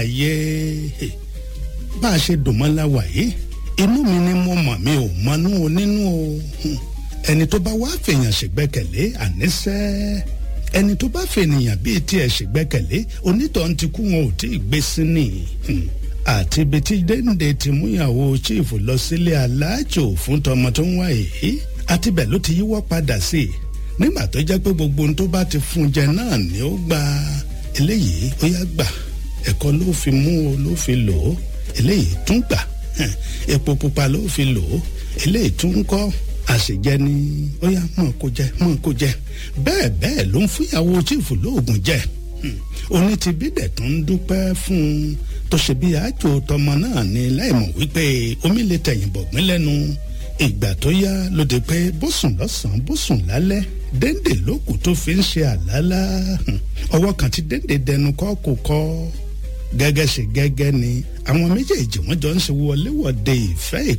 ayé bá a ṣe dùn mọ́ láwà yìí inú mi ni mo mọ̀ mi ò mọnú onínú o ẹni tó bá wá fèèyàn ṣègbẹ́kẹ̀lé àníṣẹ́ ẹni tó bá fènìyàn bíi tiẹ̀ ṣègbẹ́kẹ̀lé onítọ̀hún ti kú wọn ò tí ì gbé sí ni àti ibi tí dénde ti múyàwó chief lọ sílé aláàjò fún tọmọ tó ń wá èyí àti bẹ́ẹ̀ ló ti yíwọ́ padà sí i nígbà tó jẹ́ pé gbogbo ohun tó bá ti fún jẹ náà ni ó gba eléyìí ó yá gbà ẹ̀kọ́ ló fi mú o ló fi lò ó eléyìí tún gbà epo pupa ló fi lò ó eléyìí tún kọ́ àṣejẹ ni ó yá mọ̀ kó jẹ mọ̀ kó jẹ bẹ́ẹ̀ bẹ́ẹ̀ ló ń fúnyàwó chiefu lóògùn jẹ oní ti bídẹ̀ tó ń dúpẹ́ fún un tó ṣe bí àjò tọmọ náà ni láìmọ̀ wípé omi lè tẹ̀yìn bọ̀gbìn lẹ́nu ìgbà tó yá ló di pé bó sùn lọ́sàn-án bó sùn lálẹ́ déndé lókù tó fi ń ṣe àlálá ọwọ́ kan tí déndé dẹnu kọ́ kò kọ́ gẹ́gẹ́ ṣe gẹ́gẹ́ ni àwọn méjèèjì wọ́n jọ ń ṣe wọléwọ̀de ìfẹ́